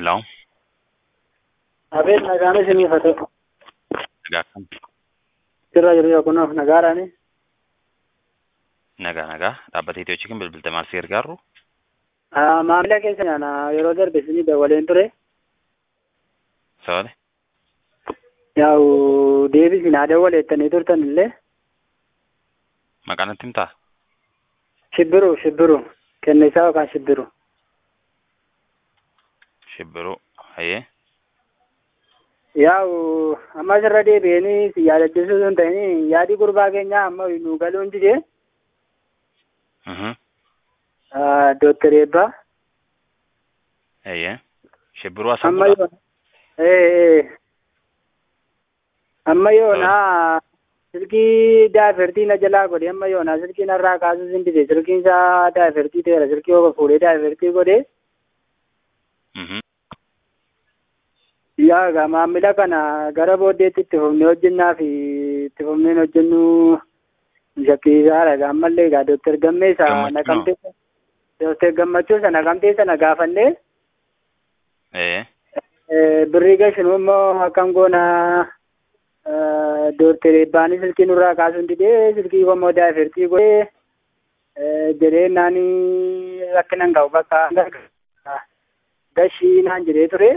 Hello. Abeet nagaan isinii haa ta'u. Nagaa kam? Sirra jiru yookunaaf nagaadhaani. Nagaa nagaa. Dhaabbata Itiyoo Chikin bilbilta maal si gargaaru? Ah, Maamila keessa nyaana yeroo darbe isinii dawaleen ture. Sabale? Yaa'u deebisi naa dawwaleettanii turtan illee. Maqaan natti himtaa? Shibbiru shibbiru kennisaa yookaan shibbiru. Shibbiruu. Hayyee. Yaa'u amma asirra deebi'anii si yaadachiisuu sun ta'ini yaadi gurbaa keenyaa amma nu galuun didee Mhm. Dooktar Eebbaa. Hayyee. Shibbiruu asan Amma yoo ee amma yoonaa silkii daafertii na jalaa godhe amma yoonaa silkii narraa kaasuu sin dide silkiin isaa daafertii ta'eera silkii oga fuudhee daafertii godhe Mhm. yaa egaa maamila kana gara booddeetti itti fufnee hojjennaa fi itti fufneen hojjennu shakkiisaadha egaa ammallee egaa dooktar Gammeessa Gammachuu naqamtee dooktar Gammachuu isa naqamtee sana gaafannee Ee. Eh, birrii gashinuu immoo akkam goona dooktar Eebbaan silkii nurraa kaasuun didee silkii immoo daafertii godhee eh, jedhee naani rakkina hin qabu bakka gashii naan jedhee ture.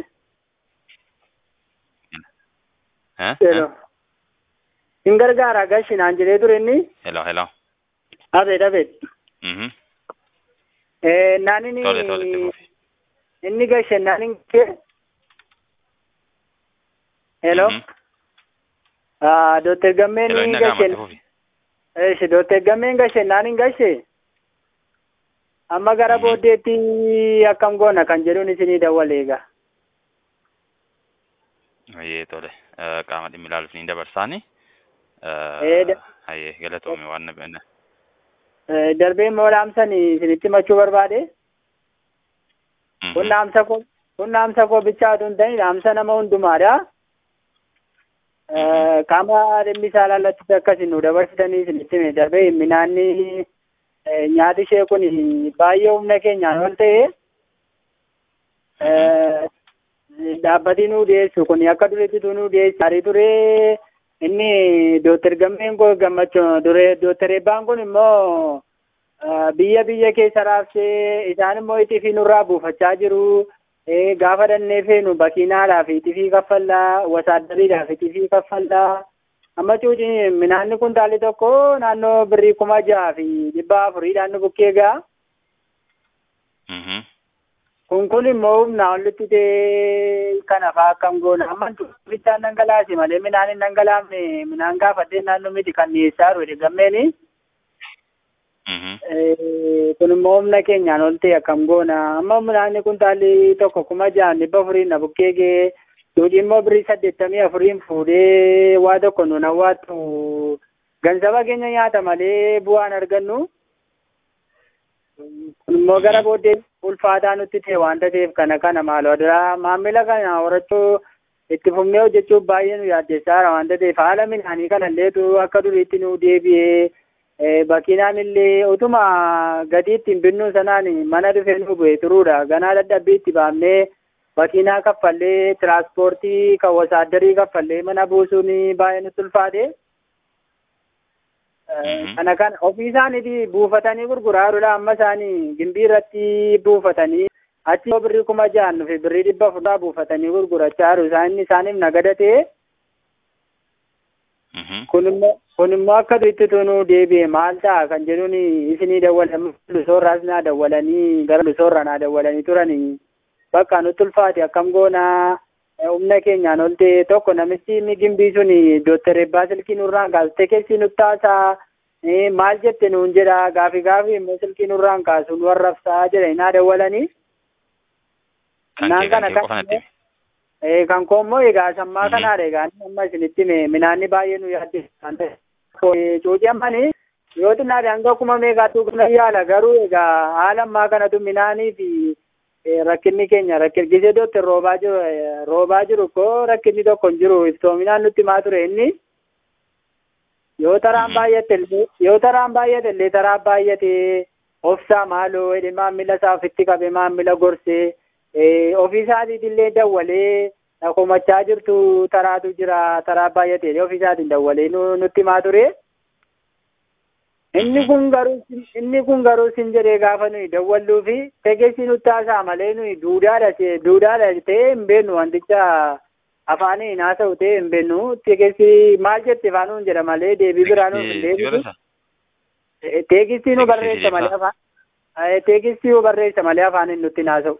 Eh? Hello. Hin gargaara gashi naan jedhee ture inni. Hello hello. Abeet abeet. Mhm. Eh, naan inni Tole tole itti fufi. inni gashe naan hin kee. Hello. Mhm. Ah, dooktar Gammeen Hello inni gashe. nagaamatti fufi. Eeshi dooktar Gammeen gashe naan hin gashe. Amma gara Mhm. booddeetti akkam goona kan jedhuun isinii dawwale egaa. Hayyee tole. Eh, Qaama dhimmi ilaaluuf ni dabarsaani. Ee, da- Hayyee galatoome waan na Eh, Darbee immoo dhaamsan isinitti himachuu barbaade. Kun dhaamsa koo kun dhaamsa koo bichaatu hin ta'in dhaamsa nama hundumaadha. Eh, Qaama dhimmi isaa laallachuutti akkasiin nu dabarsitanii isinitti hime darbee minaanni eh, nyaati ishee kun baay'ee humna keenyaan ol ta'e. Eh, dhaabbati nu dhiyeessu kun akka duriitti nu dhiyeessu gaarii ture inni dooktar gammeen koo gammachuu dure dooktar eebbaan kun immoo eh, biyya biyya keessa raabsee isaan immoo itifii nurraa buufachaa jiru Eh, gaafa dhannee feenu bakiinaadhaaf itifii kaffallaa wasaadariidhaaf itifii kaffallaa amma cuuci minaanni kuntaalli tokko naannoo birrii kuma jaha fi dhibba afuriidhaan nu bukkee gaa Mhm. kun kun immoo humnaa olitti ta'e kana faa akkam goona amma bichaan dhangalaase malee minaan hin dhangalaafne minaan gaafadhee naannoo miti kan dhiyeessaa jiru gammeeni Mhm. Eh, kun immoo humna keenyaan ol ta'e akkam goona amma minaanni kuntaalli tokko kuma jahan dhibba afurii na bukkee gee duudhi immoo birrii saddeettamii afuriin fuudhee waa tokko nuun hawwaattu gansaba keenya nyaata malee bu'aan argannu kun immoo gara booddee ulfaataa nutti ta'e waanta ta'eef kana kana maaloo adiraa maamila kana horachuu itti fufnee hojjechuuf baay'ee nu yaaddeessaara waanta ta'eef haala minaanii kana illeetu akka duriitti nu deebi'ee Eh, bakinaan illee utuma gadi ittiin binnu sanaan mana dhufee nu bu'e turuudha ganaa dadhabbii itti baafnee bakinaa kaffallee tiraanspoortii kan wasaaddarii kaffallee mana buusuun baay'ee nutti ulfaate. Eh, Mhm. Kana kan ofii isaaniiti buufatanii gurguraa jirudha amma isaanii gimbii irratti buufatanii achi yoo birrii kuma jahan dhufe birrii dhibba afuraa buufatanii gurgurachaa jiru isaan isaaniif nagada ta'e. Mhm. kun immoo kun immoo akka duriitti tunuu deebi'e maal ta'a kan jedhuun isinii dawwalan lusoorraas naa dawwalanii gara lusoorra naa dawwalanii turanii bakka nutti ulfaate akkam goonaa eh, humna keenyaan ol ta'e tokko namichi inni gimbii sun dooktar Eebbaa silkii nurraan kaastee keessi nutti haasaa eh, maal jette nuun jedha gaafi gaafi immoo silkii nurraan kaasu nu warrabsaa jedhanii naa dawwalanii. Kan Naan kee kan kana kee kan- qofa natti himi. Eh, kan koo immoo egaa sammaa Mhm. kanaadha egaa inni amma isinitti hime minaanni baay'ee nu yaaddessan ta'e. Cuucii ammani yoo xinnaadhe hanga kuma meeqaatu kana yaala garuu egaa haala ammaa kanatu minaanii fi eh, rakkinni keenya rakkirgisee dootti roobaa jiru eh, roobaa jiru koo rakkinni tokko hin jiru iftoominaan nutti himaa ture inni. Yoo taraan Mhm. baay'ate illee yoo taraan baay'ate illee taraan baay'ate obsaa maaloo jedhe maamila isaa ofitti qabe maamila gorsee ofiisaatiitillee dawwalee komachaa jirtu taraatu jira taraa baay'atee ofiisaatiin dawwalee nutti himaa ture. Inni kun garuu inni kun garuu sin jedhee gaafa nuyi dawwalluu fi tegessi nutti haasaa malee nuyi duudhaadha duudhaadha ta'ee hin beeknu wanticha afaanii haasa'u ta'ee hin beeknu tegessi maal jette afaanuun jedha malee deebii biraa nuuf hin deebisu. Teegisii nu barreessa malee afaan teegisii nu barreessa malee afaan nutti haasa'u.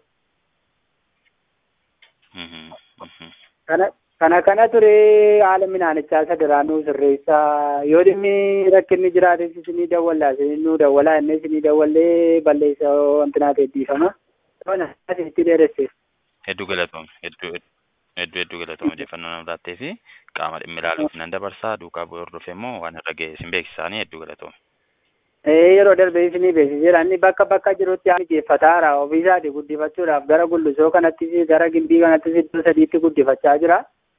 Kana kana kana ture haala midhaanichaa sadiraanuu sirreessaa yoo dhimmi rakkinni jiraates isinii dawwallaa isinii nu dawwalaa inni isinii dawwallee balleessa wanti naa teeddiifama. Itti dheeresseef. Hedduu galatoome hedduu hedduu hedduu galatoome odeeffannoo nama laattee fi qaama dhimmi ilaaluuf nan dabarsaa duukaa bu'ee hordofee immoo waan irra ga'e isin beeksisaanii hedduu galatoome. Yeroo darbe isinii beeksiseera inni bakka bakka jirutti haa mijeeffataara ofiisaati guddifachuudhaaf gara gullusoo kanattis gara gimbii kanattis iddoo sadiitti guddifachaa jira.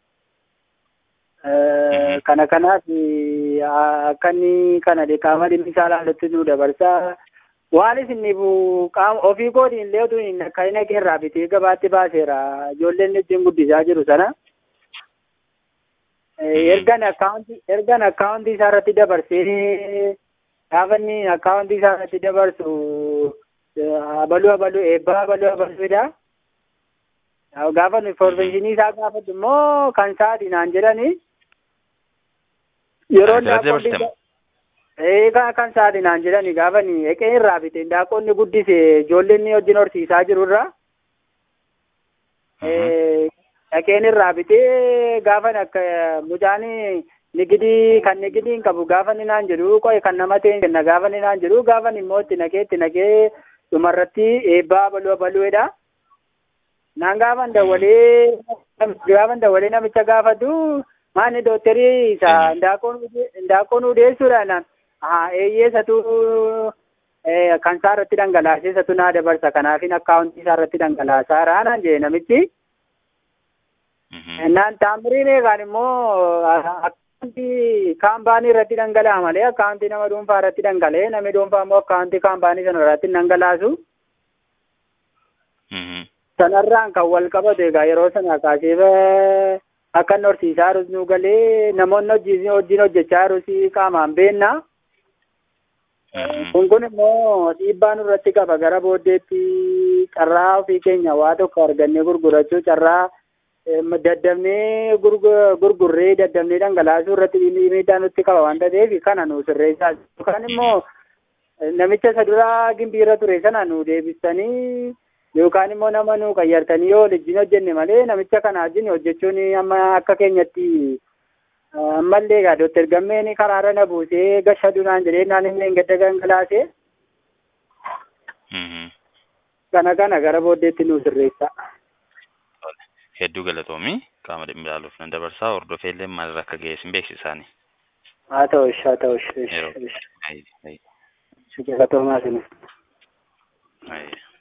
Kana kanaaf akka inni kana qaama dhimmi isaa ilaalutti nu dabarsaa. Waan isiniif qaama ofii kootiin illee utuu hin akka hin irraa bitee gabaatti baaseera ijoolleen ittiin guddisaa jiru sana. Ergan akkaawuntii ergan akkaawuntii isaa irratti dabarsee gaafa inni akkaawuntii isaa irratti dabarsu abaluu abaluu eebbaa abaluu abaluudha. Gaafa nu informaashinii isaa gaafatu immoo kan sa'aatii naan jedhani. Yeroo daakkoon Eegaa kan sa'aatii naan jedhani gaafa ni eqee irraa bite daakkoonni guddise ijoolleen ni wajjin horsiisaa jirurra. Dhaqeen irraa bitee gaafa akka mucaan nigidii kan nigidiin qabu gaafa ni naan jedhu qo'e kan nama ta'e kenna gaafa ni naan jedhu gaafa immoo itti naqee itti naqee dhumarratti eebbaa baluu abaluudha. Naan gaafan dawwalee gaafan dawwalee namicha gaafatu maanni dooktarii isa ndaaqoon udeessuudha naan haa eeyyeessatu kan isaa irratti dhangalaasee isatu naa dabarsa kanaafin akkaawuntii isaa irratti dhangalaasaa raanaan jee namichi. Naan taamiriin eegaan immoo akkaawuntii kaampaanii irratti dhangala'a malee akkaawuntii nama dhuunfaa irratti dhangala'ee namni dhuunfaa immoo akkaawuntii kaampaanii sana irratti dhangalaasu. Sanarraan kan wal qabatu egaa yeroo sana kaasee akka inni horsiisaa jirus nu galee namoonni hojii wajjin hojjechaa jirus qaamaan beenna. Kun kun immoo dhiibbaa nurratti qaba gara booddeetti carraa ofii keenya waa tokko argannee gurgurachuu carraa daddabnee gurgurree daddabnee dhangalaasuu irratti miidhaa nutti qaba waanta ta'eef kana nu sirreessaa yookaan immoo namicha isa duraa gimbii irra ture sana nu deebistanii yookaan immoo nama nu qayyartanii yoo wajjin hojjenne malee namicha kana wajjin hojjechuun amma akka keenyatti ammallee egaa dooktar gammeen karaarra na buusee gasha duraan jedhee naan illee gadda gangalaasee kana kana gara booddeetti nu sirreessa. Hedduu galatoomii qaama dhimmi ilaaluuf nan dabarsaa hordofee illee maalirra akka ga'e isin beeksisaanii. Haa ta'u ish haa ta'u ish. Yeroo. Galatoomaa sinis. Ayi.